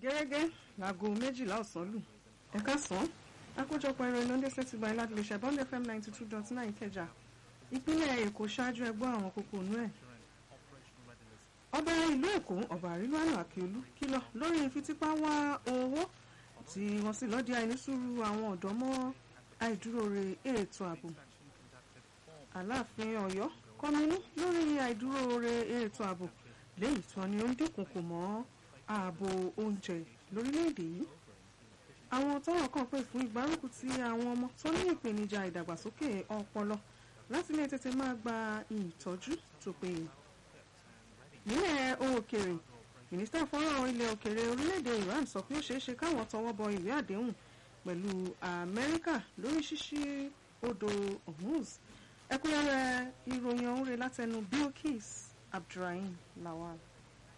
gẹ́gẹ́ láago méjìlá ọ̀sán lù ẹ̀ka sàn àkójọpọ̀ ìròyìn ló ń dé sétí gba láti lè ṣe bond fm ninety two dot nine kẹjà ìpínlẹ̀ èkó ṣáájú ẹgbọ́ àwọn kókó inú ẹ̀. ọba ìlú èkó ọba àrílùwánà àkíolú kìlọ̀ lórí fífipá wá owó tí wọ́n sì lọ́ọ́ di àìnísùúrù àwọn ọ̀dọ́ mọ́ àìdúróore ètò ààbò. aláàfin ọ̀yọ́ kọminú lórí àìdúróore ètò ààbò léyìí tí wọ́n ní ó ń dínkùnkù mọ́ ààbò oúnjẹ lórílẹ̀‐èdè yìí àwọn tọ́rọ̀ kàn pè fún ìgbárùkù ti àwọn ọmọ tó ní ìpèníjà ìdàgbàsókè ọpọlọ láti lè tètè máa gba ìtọ́jú tó péye nílẹ̀ òkèèrè mínísítà fọ́nrán ilẹ̀ òkèèrè orílẹ̀‐èdè Iran sọ pé ó ṣeé ṣe káwọn tọwọ́ bọ ìwé àdéhùn pẹ̀lú Amẹ́ríkà lórí ṣíṣí odò Hormuz ẹ̀kúnrẹ́rẹ́ ìròyìn ọ̀hún rẹ̀ látẹnu Bilkis Abdulrahim Lawal.